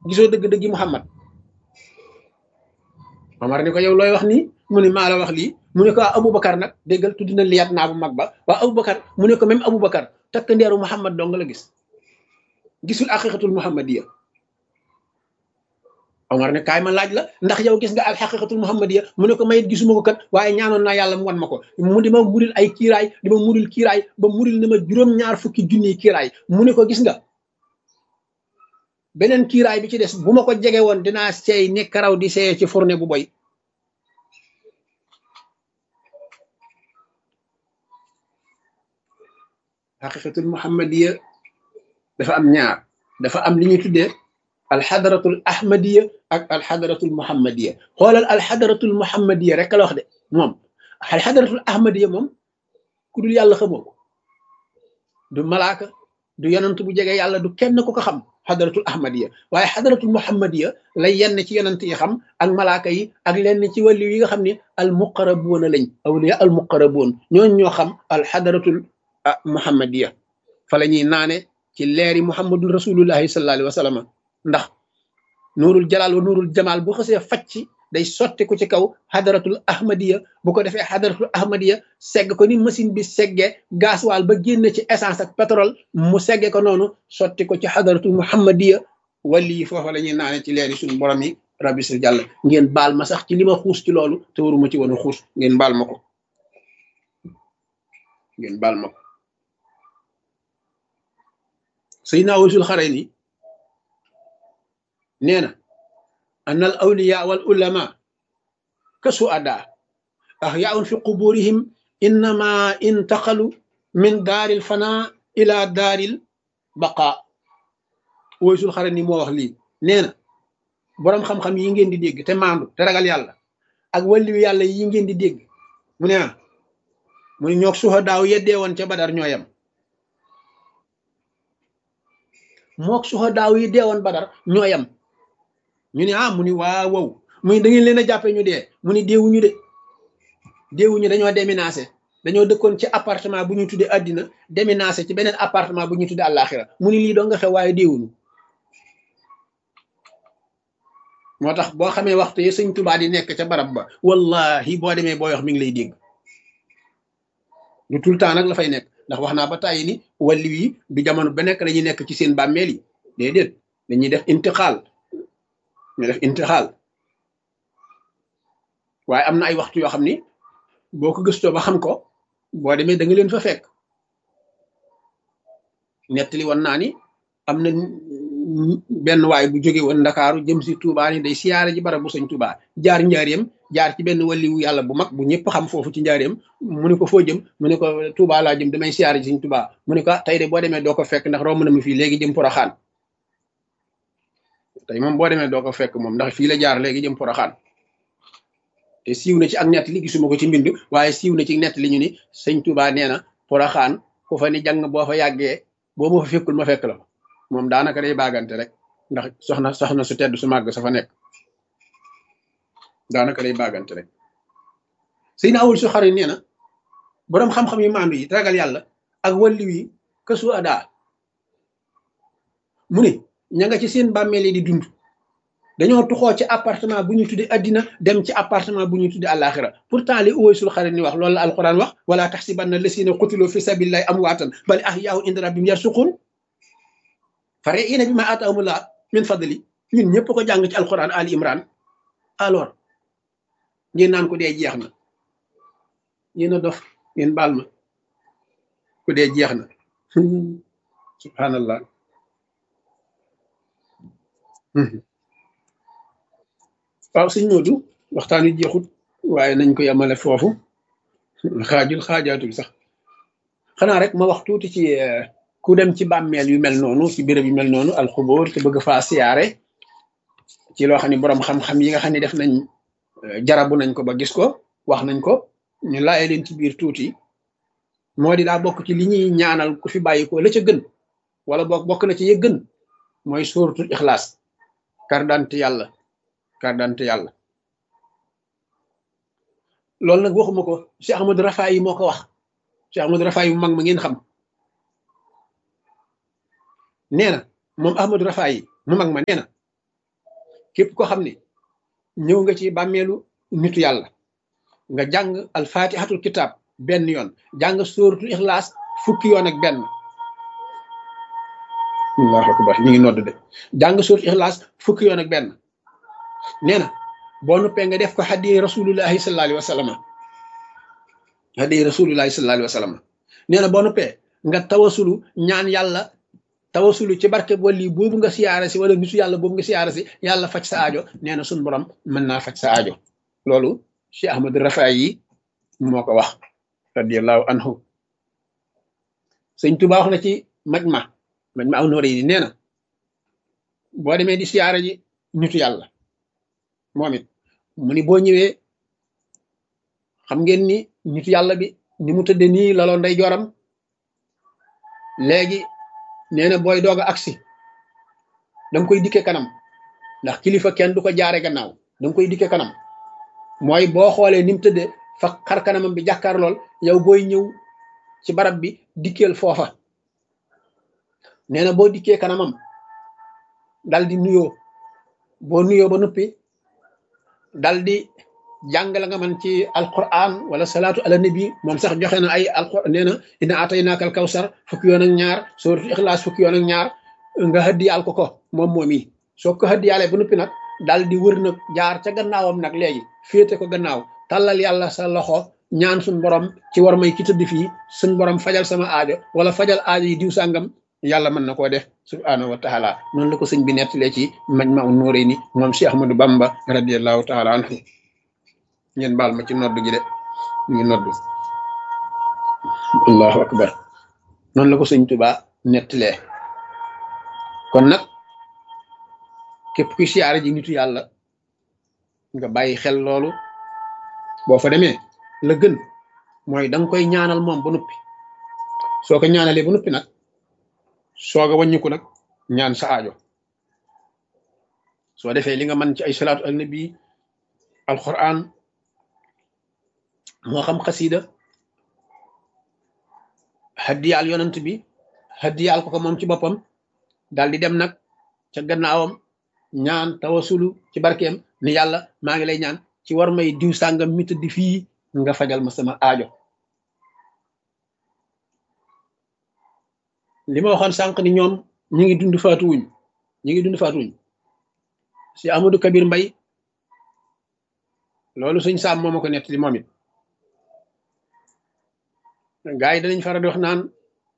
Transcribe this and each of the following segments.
gisoo dëgg-dëggi Muhammad Omar ni ko yow looy wax nii mu ne maa la wax lii mu ne ko waa Aboubacar nag déggal tudd na liyaat naa bu mag ba waa Aboubacar mu ne ko même Aboubacar takk ndeeru Muhammad dong la gis gisul aqiqatul muhammadiya Omar ne kaay ma laaj la ndax yow gis nga al xaqiqatul muhammadiya mu ne ko mayit gisuma ko kat waaye ñaanoon naa yàlla mu wan ma ko mu di ma muril ay kiiraay di ma muril kiiraay ba muril na ma juróom-ñaar fukki junniy kiiraay mu ne ko gis nga beneen kiiraay bi ci des bu ma ko jege woon dinaa seey ne karaw di seeyee ci fourne bu boy xaqiqatul muhammadiya dafa am ñaar dafa am li ñuy tuddee alxadaratul ahmadiya ak alxadaratul muhammadiya xoolal alxadaratul muhammadiya rek la wax de moom alxadaratul ahmadiya moom ku dul yàlla xamoo ko du malaaka du yonant bu jege yàlla du kenn ku ko xam xadaratul ahmadiya waaye xadaratul muhammadiya lay yenn ci yonant yi xam ak malaaka yi ak lenn ci wàllu yi nga xam ne al muqarabuuna lañ awliya al muqarabuun ñooñ ñoo xam alxadaratul muhammadiya fa la ñuy naane ci leeri muhammadun rasulullahi sallallahu alayhi wa sallam ndax nuurul jalaal wa nuurul jamaal bu xasee facc day sotti ko ci kaw xadaratul ahmadiya bu ko defee xadaratul ahmadiya segg ko ni machine bi seggee gasoil ba génn ci essence ak pétrole mu segge ko noonu sotti ko ci xadaratul muhammadiya wali yi foofa la ñuy naane ci leeri suñu borom yi rabbi sil jàll ngeen baal ma sax ci li ma xuus ci loolu te waruma ci woon a xuus ngeen baal ma ko ngeen baal ma ko Seydina Uwaysul Xarayni nee na an al awliya wal ulama ka suada ahyaun fi quburihim innama intaqalu min daaril fana ila daaril baqa Uwaysul Xarayni moo wax lii nee na boroom xam-xam yi ngeen di dégg te maandu te ragal yàlla ak wàlliwu yàlla yi ngeen di dégg mu ne ah mu ne ñoog suhadaaw yeddee woon ca badar ñooyam mook suhadaaw yi deewoon badar ñooyam ñu ne ah mu ni waaw wow mu ni da ngeen leen a jàppee ñu dee mu ni deewuñu de deewuñu dañoo déménagé dañoo dëkkoon ci appartement bu ñu tuddee àddina déménagé ci beneen appartement bu ñu tuddee àllaaxira mu ni lii doo nga xew waaye deewuñu moo tax boo xamee waxtu yi sëñ Tuubaa di nekk ca barab ba wallahi boo demee booy wax mi ngi lay dégg du tout le temps nag la fay nekk ndax wax naa ba tàyyi ni wàllu yi du jamono ba nekk dañuy nekk ci seen bàmmeel yi déedéet dañuy def intixaal ñu def intixaal waaye am na ay waxtu yoo xam ni boo ko gëstoo ba xam ko boo demee da nga leen fa fekk nettali woon naa ni am na benn waay bu jóge woon ndakaaru jëm si Touba ni day siyaare ji barab bu sëñ Touba jaar njaareem jaar ci benn waliwu yàlla bu mag bu ñëpp xam foofu ci njaareem mu ne ko foo jëm mu ne ko Touba laa jëm damay siyaare ji sëñ Touba mu ne ko tey de boo demee doo ko fekk ndax romb na ma fii léegi jëm Poroxaan tey moom boo demee doo ko fekk moom ndax fii la jaar léegi jëm Poroxaan te siiw na ci ak nett li gisuma ko ci mbind waaye siiw na ci nett li ñu ni sëñ Touba nee na Poroxaan ku fa ni jàng boo fa yàggee boo ma fa fekkul ma fekk la fa moom daanaka day baagante rek ndax soxna soxna su tedd su màgg sa fa nekk daanaka day baagante rek sëy na awul su xarit nee na boroom xam-xam yi maandu yi ragal yàlla ak walliw yi kësu adaa mu ne ña nga ci seen bàmmeel yi di dund dañoo tuxoo ci appartement bu ñu tudde addina dem ci appartement bu ñu tudde àllaaxira pourtant li uwaysul xarit ni wax loolu la alquran wax wala taxsibanna lasina qutilu fi sabilillahi amwaatan bal ahyaa'un inda rabbihim yarsuqun fare ina bi ma ataamullah min fadli ñun ñëpp ko jàng ci alquran ali imran alors ngeen naan ko dee jeex na yéen a dof ngeen baal ma ku dee jeex na subhanallah waaw sëñ Moodu waxtaan wi jeexut waaye nañ ko yemale foofu xaajul xaajaatul sax xanaa rek ma wax tuuti ci ku dem ci bàmmeel yu mel noonu ci béréb yu mel noonu alxubóor te bëgg faa siyaare ci loo xam ne boroom xam-xam yi nga xam ne def nañ jarabu nañ ko ba gis ko wax nañ ko ñu laaye leen ci biir tuuti moo di daa bokk ci li ñuy ñaanal ku fi bàyyi ko la ca gën wala boog bokk na ci ye gën mooy suuratul ixlaas kardante yàlla kardante yàlla loolu nag waxuma ko Cheikh Ahmadou Rafa yi moo ko wax Cheikh Ahmadou Rafa yi mu mag ma ngeen xam nee na moom Ahmadou Rafa yi mu mag ma nee na képp koo xam ne ñëw nga ci bàmmeelu nitu yàlla nga jàng alfatihatul kitab benn yoon jàng sóoratul ixlaas fukki yoon ak benn allahu akbar ñu ngi nodd de jàng sóoratul ixlaas fukki yoon ak benn nee na boo nuppee nga def ko hadiyi rasulullahi sallallahu alayhi wa sallam hadiyi rasulullahi sallallahu alayhi wa sallam nee na boo nuppee nga tawasulu ñaan yàlla tawasulu ci barke wali boobu nga siyaare si wala nitu yàlla boobu nga siyaare si yàlla faj sa aajo nee na suñ borom mën naa faj sa aajo loolu Cheikh Ahmad Rafaay yi moo ko wax radiallahu anhu sëñ Tuubaa wax na ci maj ma maj ma aw nooré yi nee na boo demee di siyaare ji nitu yàlla moom it mu ni boo ñëwee xam ngeen ni nitu yàlla bi ni mu tëdde nii laloo nday joram léegi nee na booy doog a agsi danga koy dikke kanam ndax kilifa kenn du ko jaare gannaaw danga koy dikke kanam mooy boo xoolee ni mu tëdde fa xar kanamam bi jàkkaar lool yow booy ñëw ci barab bi dikkeel foofa nee na boo dikkee kanamam dal di nuyoo boo nuyoo ba noppi dal di jàng la nga man ci alquran wala salaatu ala nabi moom sax joxe na ay alquran nee na ina ataynaaka al kawsar fukki yoon ak ñaar suratul ixlaas fukki yoon ak ñaar nga hëddiyaal ko ko moom moom yi soo ko hëddiyaalee ba noppi nag dal di wër nag jaar ca gannaawam nag léegi féete ko gannaaw tàllal yàlla sa loxo ñaan suñ borom ci war may ki tëdd fii suñ borom fajal sama aajo wala fajal aajo yi diw sàngam yàlla mën na koo def subhaanahu wa taala noonu la ko sëñ bi nettalee ci maj ma un nóoré ni moom Cheikh Ahmadou Bamba radiallahu taala anhu ngeen baal ma ci nodd gi de ñu ngi nodd allahu akbar noonu la ko sëñ Tuba nettalee kon nag képp kuy siyaare ji nitu yàlla nga bàyyi xel loolu boo fa demee la gën mooy da nga koy ñaanal moom ba noppi soo ko ñaanalee ba noppi nag soog a wàññiku nag ñaan sa aajo soo defee li nga mën ci ay salaatu al nabi alquran moo xam xasida haddiyaal yonant bi haddiyaal ko ko moom ci boppam daal di dem nag ca gannaawam ñaan tawasulu ci barkeem ni yàlla maa ngi lay ñaan ci war may diw sàngam mi tëdd fii nga fajal ma sama aajo li ma waxoon sànq ni ñoom ñi ngi dund faatuwuñ ñi ngi dund faatuwuñ si Amadou Kabir Mbay loolu suñ saam moo ma ko nettali moom it gaa yi danañ faral di wax naan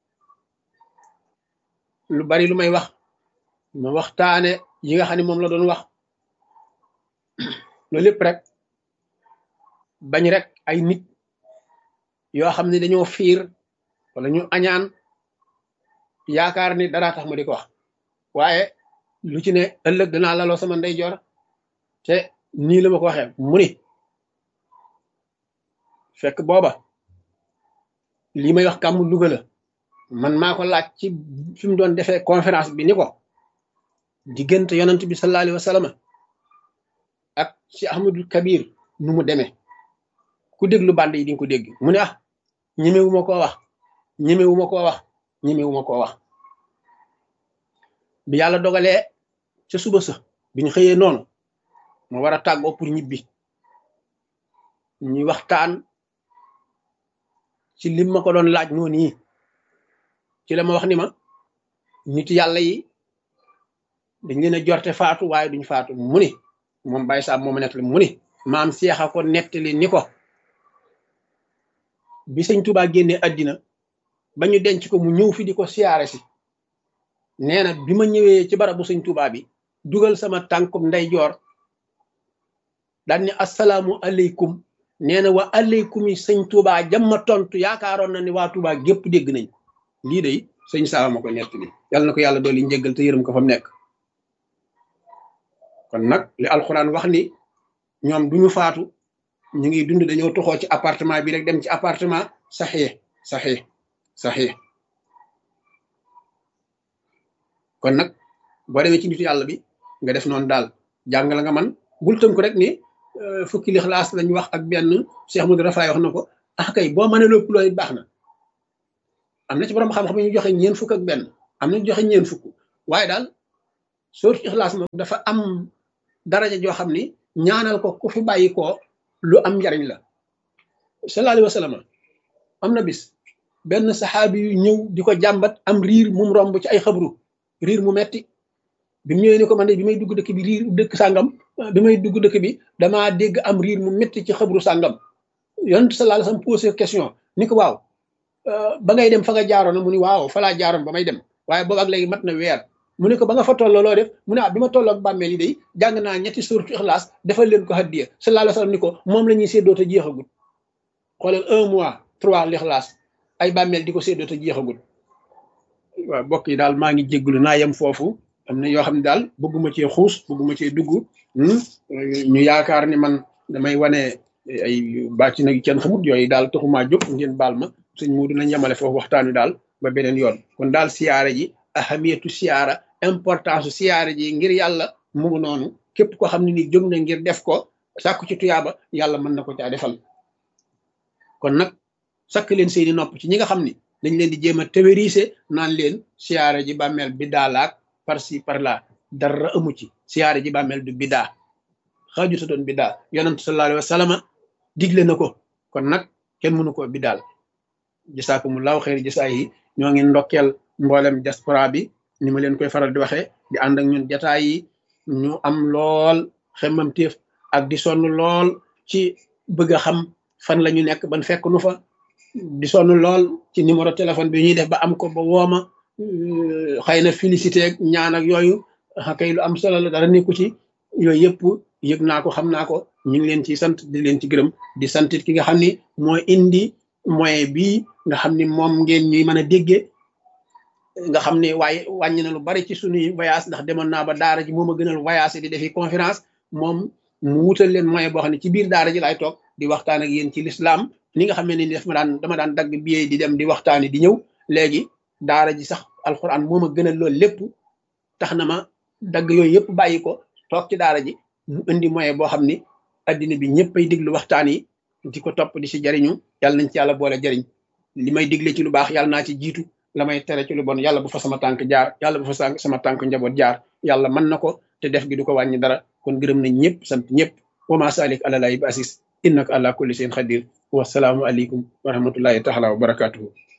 lu bari lu may wax ma waxtaane yi nga xam ne moom la doon wax loolu lépp rek bañ rek ay nit yoo xam ne dañoo fiir wala ñu añaan yaakaar ni dara tax ma di ko wax waaye lu ci ne ëllëg danaa laloo sama ndeyjoor te nii la ma ko waxee mu ni fekk booba lii may wax kàmm Louga la man maa ko laaj ci fi mu doon defee conférence bi ni ko diggante yonent bi sallallahu alayhi wa sallam ak si Ahmadul Kabir nu mu demee ku déglu band yi di nga ko dégg mu ne ah ñemewu ma koo wax ñemewu ma koo wax ñemewu ma koo wax bi yàlla dogalee ca suba sa bi ñu xëyee noonu ma war a tàggoo pour ñibbi ñuy waxtaan ci lim ma ko doon laaj noonu yi ci la ma wax ni ma nit yàlla yi dañ leen a jorte faatu waaye duñ faatu mu ni moom bàyyi saab mooma nettali mu ni maam seexa ko nettali ni ko bi sëñ Tuubaa génnee àddina ba ñu denc ko mu ñëw fi di ko siyaare si nee na bi ma ñëwee ci barabu sëñ Tuubaa bi dugal sama tànkum ndeyjoor daan ni asalaamu aleykum nee na wa aleykum yi sëñ Tuubaa jamma tontu yaakaaroon na ni waa Tuubaa gépp dégg nañ lii de sëñ Saaba ma ko nettali yàlla na ko yàlla dooli njëggal te yërëm ko fa mu nekk kon nag li alxuraan wax ni ñoom duñu faatu ñu ngi dund dañoo toxoo ci appartement bi rek dem ci appartement saxee saxee saxee kon nag boo demee ci nitu yàlla bi nga def noonu daal jàng la nga man bul tënku rek ni fukki lixlaas lañ wax ak benn Cheikh Modou Rafaay wax na ko ah kay boo mënee lépp loolu baax na am na ci borom xam-xam ñu joxe ñeen fukk ak benn am na ñu joxe ñeen fukk waaye daal sootu ixlaas moom dafa am daraja joo xam ni ñaanal ko ku fi bàyyi koo lu am njariñ la sallallahu alayhi wa sallam am na bis benn saxaabi yu ñëw di ko jàmbat am riir mum romb ci ay xabru riir mu metti bi mu ñëwee ni ko man de bi may dugg dëkk bi riir dëkk sàngam bi may dugg dëkk bi damaa dégg am riir mu metti ci xabru sàngam yonent sallallahu alayhi wa sallam posé question ni ko waaw ba ngay dem fa nga jaaroon mu ni waaw fa laa jaaroon ba may dem waaye boobu ak léegi mat na weer mu ne ko ba nga fa tolloo loo def mu ne ah bi ma tolloo ak bàmmeel yi day jàng naa ñetti suuratu ixlaas defal leen ko haddiya sallallahu alayhi wa sallam ni ko moom la ñuy séddoo te jeexagul xoolal un mois trois l'ixlaas ay bàmmeel di ko séddoo te jeexagul waaw mbokk yi daal maa ngi jégglu naa yem foofu am na yoo xam ne daal bëgguma cee xuus bëgguma cee dugg ñu yaakaar ni man damay wane ay bàcc nag kenn xamut yooyu daal taxumaa jóg ngeen baal ma sëñ Muudu nañ yemale foofu waxtaan wi daal ba beneen yoon kon daal siyaara ji ahamiyatu siyaara importance siyaara ji ngir yàlla mu ngi noonu képp koo xam ne ni jóg na ngir def ko sàkku ci tuyaaba yàlla mën na ko caa defal kon nag sakk leen seeni nopp ci ñi nga xam ni dañ leen di jéem a théorisé naan leen siyaara ji bàmmeel bi daalaak par ci par là dara amu ci siyaara ji bàmmeel du bidaa xaaju sa doon bidaa yonent sallallahu alayhi wa sallam digle na ko kon nag kenn mënu ko bidaal jasaakumullahu xeeri jasaa yi ñoo ngi ndokkeel mboolem diaspora bi ni ma leen koy faral di waxee di ànd ak ñun jataay yi ñu am lool xemmam téef ak di sonn lool ci bëgg a xam fan la ñu nekk ban fekk nu fa di sonn lool ci numéro téléphone bi ñuy def ba am ko ba wooma xëy na félicité ak ñaan ak yooyu kay lu am solo la dara nekku ci yooyu yëpp yëg naa ko xam naa ko ñu ngi leen ci sant di leen ci gërëm di santit ki nga xam ni mooy indi moyen bii nga xam ni moom ngeen ñuy mën a déggee nga xam ne waaye wàññi na lu bari ci suñuy voyage ndax demoon naa ba daara ji moom a gënal voyage di defi conférence moom mu wutal leen moyen boo xam ne ci biir daara ji laay toog di waxtaan ak yéen ci l'islam ni nga xam ne ni def ma daan dama daan dagg billet di dem di waxtaani di ñëw léegi daara ji sax alxuraan moom a gënal loolu lépp tax na ma dagg yooyu yëpp bàyyi ko toog ci daara ji mu indi moyen boo xam ni addina bi ñëpp ay diglu waxtaan yi di ko topp di si jariñu yàlla nañ ci yàlla boole jariñ li may digle ci lu baax yàlla naa ci jiitu la may tere ci lu bon yàlla bu fa sama tànk jaar yàlla bu fa sama tànk njaboot jaar yàlla mën na ko te def gi du ko wàññi dara kon gërëm nañ ñëpp sant ñëpp wa ma salik àlalaayi bi asis innaka ala kulli shay'in xadir wasalaamu aleykum wa rahmatullahi taala wa barakatuhu